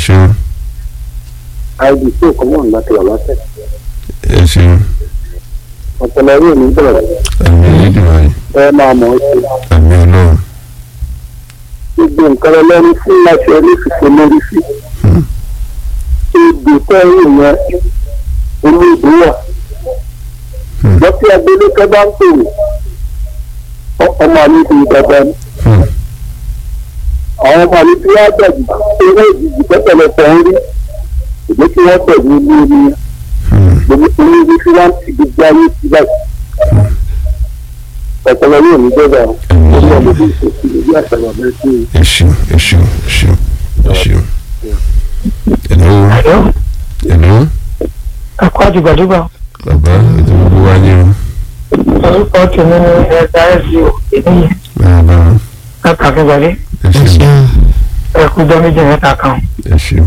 ṣeun àìdí tó kọ́ mọ́ láti wà látẹ̀. ẹ ṣeun ọ̀pọ̀lọ yóò ní bẹ̀rẹ̀ àmì Elédùmarè ẹ máa mọ̀ ọ́ sí. àmì Ọlọ́run gbogbo nǹkan ẹlẹ́rìí fún láti ẹni fìfò lórí sí. Hmm. ìgbè tẹ́rù yẹn olóògbé wà. Hmm. lọ́tí agbélé bá ń pèrè ọ- ọmọ mi ti dàgbà ní. Hmm. àwọn ọmọ mi ti wá dàgbà owó ìdìbò pẹ́pẹ́lẹpẹ́ ń rí ìgbé tí wọ́n tẹ̀lé ní orí yẹn. Hmm. gbogbo oníbi tí wọ́n ti gbogbo ayé ti báyìí. ọ̀pọ̀lọ yóò ní bẹ́ẹ̀ bá àmì orí ọmọ Ọlọ́run bí ìṣòfin ìlú àṣàyàn bẹ́ẹ̀ sí i. ẹ ṣeun ẹ ṣeun ẹ ṣeun ẹ ṣeun hello Àlọ́ hello ẹ̀kọ́ àdìgbàdìgbà bàbá ètò gbogbo wa ní o orúkọ tèmi ní ẹ̀ka ẹ̀sìn ènìyàn bàbá látàkíngbàdé ẹ ṣeun ẹ̀kú jọ méjì mẹ́ta kan. ẹ ṣeun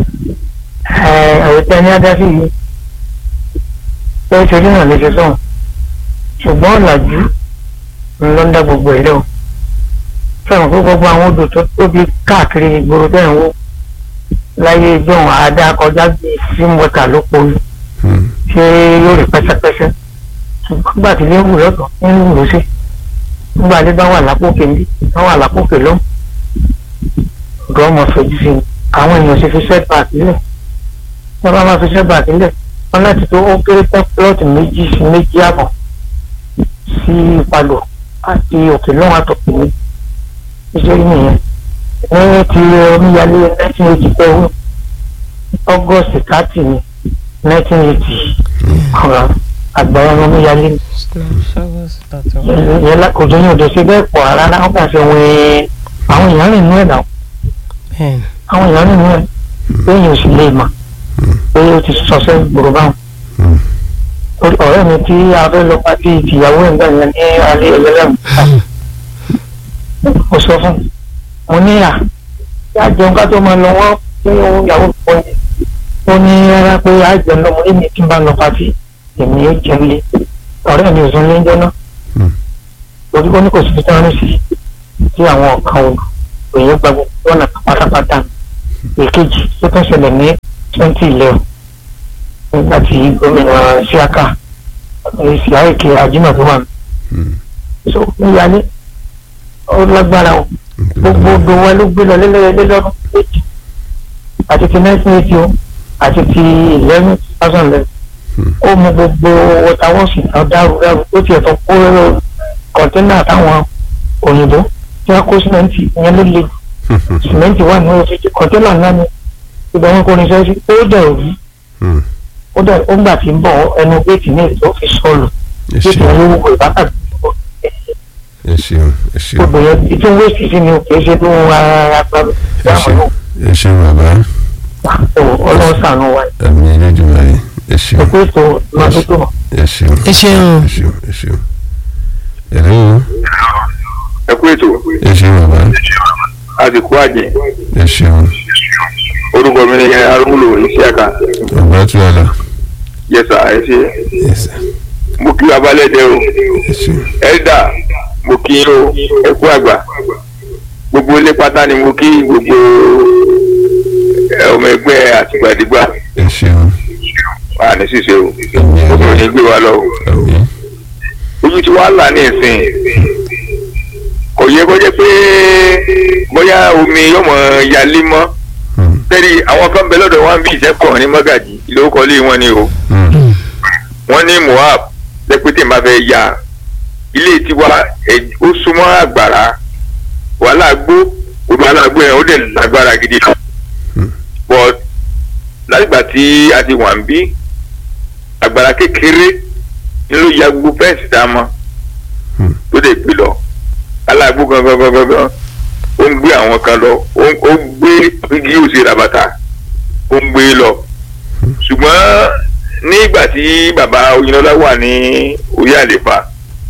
àwòtẹ́ ní adásí yìí pé ṣojú náà lè ṣe sọ̀hún ṣùgbọ́n ọ̀làjú ló ń dá gbogbo ẹ̀ lẹ́wọ̀ fẹ́ràn pé gbogbo àwọn odò tó tóbi káàkiri ìgboro tẹ̀ ń wò láyé ìjọ́un àádá kọjá bíi símọ́tà ló poli Hmm. ṣé yóò rí pẹ́sẹ́pẹ́sẹ́ ṣùgbọ́n gbà tí ilé ń wù lọ́tọ̀ ń wù lọ́sẹ̀ nígbà tí bá wà lápòkè ń bí bá wà lápòkè ló ọ̀dọ́ ọmọ fojú sí i àwọn èèyàn ṣe fi setback sílẹ̀ wọ́n bá máa fi setback sílẹ̀ wọ́n láti tó ó kéré tán plọ́ọ̀tì méjì sí méjì àbọ̀ sí ìpadò àti òkè lọ́wọ́ àtọ̀kùn mi iṣẹ́ yìí nìyẹn ní ti omíyalé nineteen eighty seven august thirty ni nineteen eighty ọ̀rọ̀ àgbàrá omíyalé ni yẹn kò tó ní òde ṣe bẹ́ẹ̀ pọ̀ rárá wọ́n kà ṣe wẹ́ẹ́ àwọn èèyàn rìn nú ẹ̀ náà àwọn èèyàn rìn nú ẹ̀ pé èèyàn ò sì lè mà pé ó ti sọ̀sẹ́ gbòòrò báwọn. Hmm. Orí ọ̀rẹ́ mi tí a fẹ́ lọ pàtí ìtìyàwó ẹ̀ ń bẹ̀rẹ̀ ní alẹ́ ẹlẹ́rìn mo sọ fún mo ní à yá jẹun ká tó máa lọ wọ́n tí òun ìyàwó pọ̀ ní ó ní rárá pé á jẹun lọ mo ní mi tí ń bá lọ pàtí èmi ó jẹun lé ọ̀rẹ́ mi ò sún lé ń jẹ́ náà Hmm. torí ó ní kò sí fi tán sí tí àwọn ọ̀kan òòlù òye gba gbogbo ọ̀nà pátápátá èkejì tó tún ṣẹlẹ̀ ní twenty eleven nígbà tí gómìnà Síákà èsì àìkè àjùmọ̀ tó wà Hmm. so níyàlé ó lágbára o gbogbo odò wa ló gbé lọ lélẹ́yẹlé lọ́dún méjì àti ti nineteen eighty o àti ti eleven two thousand eleven Hmm. ó mú gbogbo wọtawọ́sì náà dárú dárú ó tiẹ̀ tó kó kọ̀ńténà táwọn òyìnbó tí wọ́n kó símẹ́ǹtì ìyẹn ló le símẹ́ǹtì wà ní oṣù kọ̀ńténà náà ni ibẹ̀ wọn kò ní sẹ́sí ó dẹ̀ òbí Hmm. ó dẹ̀ ó gbà tí ń bọ̀ ẹnu géètì ní ètò fi sọ̀lù ẹ géètì ṣeun yẹn ló wúwo ìbátan ẹ ṣeun ẹ ṣeun odò yẹn ìtú wéèsì sí ni kì í ṣe tó ara gbàgbé ẹ ṣeun ẹ ṣeun bàbá ọlọ́run sànù wa àmì Elédùmarè ẹ ṣeun ẹ̀kú ètò lọ́dún tó ẹ ṣeun ẹ ṣeun ẹ ṣeun ẹ ṣeun hello ẹ kú ètò ẹ ṣeun bàbá àsìkò àjẹ ẹ ṣeun orúkọ mi ni arúgbó Ìṣíàkà bàbá tó yàrá yẹsà ẹ ṣe ẹ ṣe mo kí abalẹ̀dẹ o ẹ ṣeun ẹ̀dà mo kí yín o ẹ kú àgbà gbogbo ilé pátá ni mo kí gbogbo ẹ, ọmọ ẹgbẹ́ àtìgbàdìgbà ẹ ṣeun wà ní ṣíṣe o àmì obìnrin ní gbé wa lọ o àmì ojú tí wàá là ní ìsìn kò yẹ kó jẹ́ pé bóyá omi yọmọ yalé mọ́ Hmm. tẹ́lẹ̀ àwọn kan bẹ lọ́dọ̀ wọn bí ìṣẹ́kọ̀ ní mọ́gàjì ìlówókọ́lé wọn ni o Hmm. wọ́n ní moab lẹ́pẹ́tẹ́ máa fẹ́ ya ilé tiwa ẹ̀- ó súnmọ́ àgbàrá wàhálà gbó odò alágbó yẹn ó dẹ̀ lágbára gidi kan Hmm. but látìgbà tí a ti wà ń bí àgbàrá kékeré ni ló ya gbogbo fẹ́ǹsì tá a mọ̀ Hmm. tó dẹ̀ gbé lọ alágbó gangan gangan gan ó ń gbé àwọn kan lọ ó ń- ó gbé igi yóò ṣe rabata ó ń gbé lọ ṣùgbọ́n nígbà tí bàbá Oyinlọ́lá wà ní orí àlefa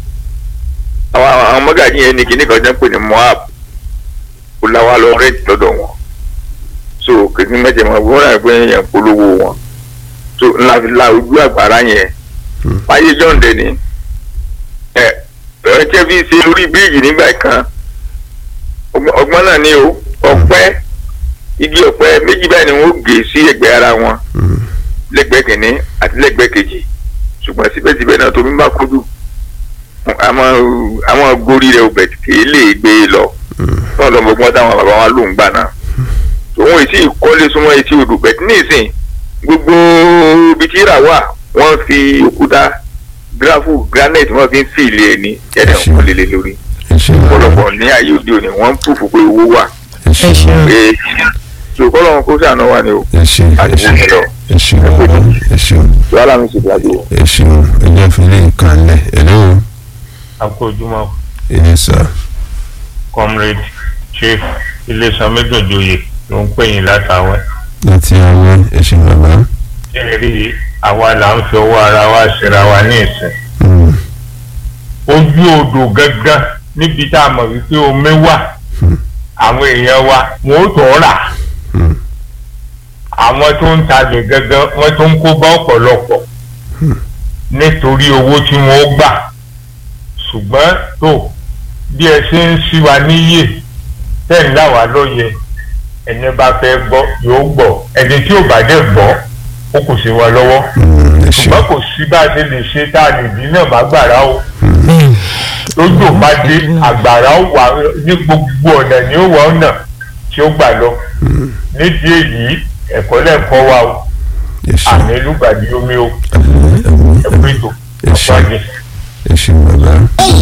àwọn àwọn mọ́gàjì yẹn ní kíní kan jẹ́ ń pè ní Moab kó láwa lọ rẹ́ǹtì lọ́dọ̀ wọn so kìíní mẹ́jẹ̀ mọ́ wọ́n rà pé yẹn polówó wọn so ńlá fi la ojú àgbàrá yẹn Hmm. fáyé jọ̀ǹdẹ̀ ni ẹ ẹ jẹ́ bí ṣe orí bíríìjì nígbà kan ọgbọ́n ọgbọ́n náà ni o ọpẹ́ igi ọ̀pẹ méjì báyìí ni wọ́n gé sí ẹ̀gbẹ́ ara wọn lẹ́gbẹ̀ẹ́ kìíní àti lẹ́gbẹ̀ẹ́ kejì ṣùgbọ́n síbẹ̀síbẹ̀ náà tómi bá kúndù àmọ́ àwọn gorí rẹ̀ ò bẹ̀ kì í lè gbé e lọ náà lọ́mọgbọ́n táwọn bàbá wa ló ń gbà náà òun èsì ìkọ́lé súnmọ́ etí odò bẹ̀tí ní ìsìn gbogbo ibi tí ìrà wà wọ́n fi òkúta gíráfù granite wọ́n fi ń fi ilé ẹni ẹ̀rẹ̀ Ẹ ṣé. wọn lélẹ̀ lórí ẹ ṣe bàbá ọ̀pọ̀lọpọ̀ ní ayé òde òní wọ́n ń pùfù pé owó wà ẹ ṣe Ẹ ṣé. bàbá pé ṣòkòlò kó sànù wà ní o ẹ ṣe ẹ àti ṣe wọ́n lọ ẹ ṣe bàbá ẹ ṣe wàhálà mi sì dájú o. ẹ ṣe ẹjẹ fìlẹ ìkànnì hello akójúmọ́ ẹ sà comrade chief iléeṣẹ́ méjòjòyè ló ń pè yín látàwẹ́. láti àwọn ẹ ṣe bàbá ṣé ẹ rí àwa là ń fi ọwọ́ ara wa ṣera wa ní ìsìn. Mm, ojú odò gángan níbi tá a mọ̀ wípé omi wà àwọn èèyàn wa wọn ò tọ́ rà mm, àwọn tó ń talẹ̀ gángan wọ́n tó ń kó bá ọ̀pọ̀lọpọ̀ nítorí owó tí wọ́n ó gbà ṣùgbọ́n tó bí ẹ ṣe ń ṣí wa níyè tẹ̀ ń là wá lóye ẹni bá fẹ́ gbọ́ yóò gbọ́ ẹni tí ò bá dẹ̀ gbọ́ ó kù sí wa lọ́wọ́ mm, ẹ ṣe ṣùgbọ́n kò sí bá a ṣe lè ṣe tá a lè dín náà má gbàrà o bẹ́ẹ̀ lójú ò bá dé àgbàrá ó wà ní gbogbo ọ̀nà ní ó wà ọ̀nà tí ó gbà lọ nídìí èyí ẹ̀kọ́ lẹ́ẹ̀kọ́ wa o ẹ ṣe àmì lùgbàdì omi o àmín, àmín, ẹ̀kú àmín. ètò ẹ ṣe ọ̀pọ̀ àjẹ. ẹ ṣe bàbá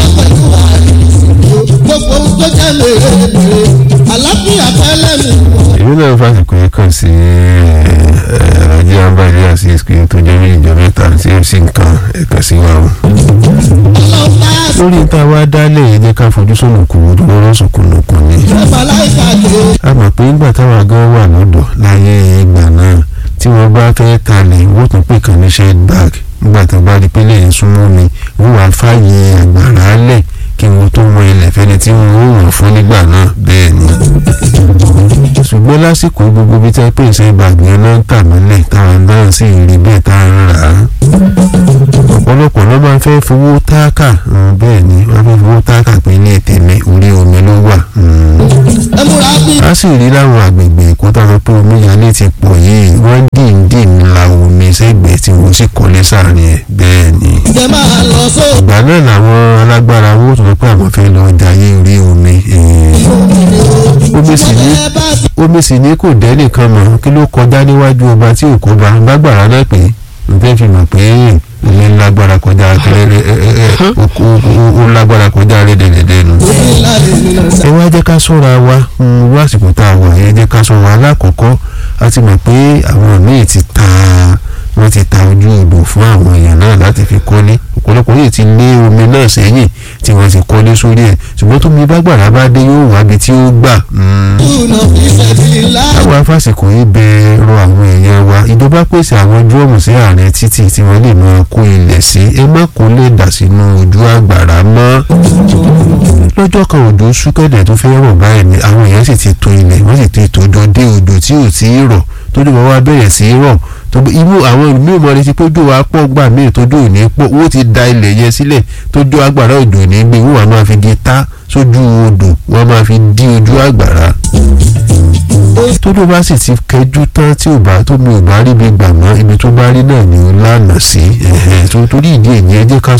gbogbo ohun tó jẹ́ mèremère àlàáfíà fẹ́lẹ́ mi. èmi náà fásitì yìí kàn sí ajé abáyé àti ìsìnkú tó jẹ́ bí ìjọ mẹ́ta tí ó sì ń kan ẹ̀ka sí wa o. ọlọ́pàá lórí tá a wá dálé yìí jẹ́ ká fojú sọ̀nù kù ojú lọ́rọ́ sọ̀kùnùkùn ni. ṣẹ̀fà láìka dé. a mọ̀ pé nígbà táwa gan wà lọ́dọ̀ láyé ìgbà náà tí wọ́n bá fẹ́ talẹ̀ wọ́n tún pè kàn ní shed bag nígbà tó bá di pé lẹ́yìn súnmọ́ mi wọ́n wá fààyè àgbàrá lẹ̀ kí wọ́n tó mọ ilẹ̀ fẹ́ni tí wọ́n ó wọ̀n fún nígbà náà bẹ́ẹ̀ ni. ṣùgbọ́n lásìkò gbogbo bí tẹ́ pé shed bag yẹn náà ń tà mọ́lẹ̀ táwọn náà sì rí bẹ́ẹ̀ tá a ń rà á ọ̀pọ̀lọpọ̀ ló máa ń fẹ́ fowó táàkà mm, bẹ́ẹ̀ ni wọ́n fẹ́ fowó táàkà pé ilé tèmi orí omi ló wà. mm ẹ múra bí. a sì rí láwọn àgbègbè èkó tá a sọ pé omíyalé ti pọ̀ yìí wọ́n dìndín la omi sẹ́gbẹ̀ẹ́ tí wọ́n sì kọ́lé sáàrin ẹ̀ bẹ́ẹ̀ ni. ǹjẹ́ máa lọ só. ìgbà náà làwọn alágbára owó tó sọ pé àwọn fẹ́ lọ jayé orí omi. eh, omi sì ní ẹ bá ti omi sì ní kò dẹ́ nìkan mọ̀ kí ló kọjá níwájú ọba tí ò kọba bágbára náà pé n fẹ́ fi mọ̀ pé omi lágbára kọjá kẹrẹrẹ ó lágbára kọjá rẹ́dẹ̀rẹ́dẹ́ nu ní láre nínú ẹ sá. wá jẹ́ ká sọ́ra wa irú àsìkò tá a wà yẹn jẹ́ ká sọ́ra alákọ̀ọ́kọ́ a ti mọ̀ pé àwọn míì ti ta wọ́n ti ta ojú odò fún àwọn èèyàn náà láti fi kọ́lé ọ̀pọ̀lọpọ̀ yìí ti lé omi náà sẹ́yìn tí wọ́n ti kọ́lé sórí ẹ̀ ṣùgbọ́n tómi bá gbàrà bá dé yóò wá ibi tí ó gbà. mm. túnà fi ṣẹ̀bi lá. àwọn afásìkò yìí bẹ rọ àwọn èèyàn wa ìjọba pèsè àwọn dúrọ́ọ̀mù sí àárín títì tí wọ́n lè máa kó ilẹ̀ sí ẹ má kó lè dà sínú ojú àgbàrá mọ́ lọ́jọ́ kan òjò súkẹ́dẹ̀ tó fẹ́ rọ̀ báyìí ni àwọn èèyàn sì ti to ilẹ̀ wọ́n sì ti tòjọ́ dé odò tí ò tí ì rọ̀ tójú wọn wá bẹ̀rẹ̀ sí í rọ̀ tó bó- inú àwọn míì mọ̀ létí pójú wa pọ̀ gbà míì tójú ò ní pọ̀ owó ti da ilẹ̀ yẹn sílẹ̀ tójú àgbàrá òjò ní gbé wọ́n wá máa fi di ta sójú odò wọ́n máa fi dí ojú àgbàrá tójú bá sì ti kẹjú tán tí ò bá tómi ò bá rí ibi gbà mọ́ ibi tó bá rí náà ni ó lánàá sí ẹ̀hẹ̀ tó torí ìdí èyí ẹ jẹ́ ká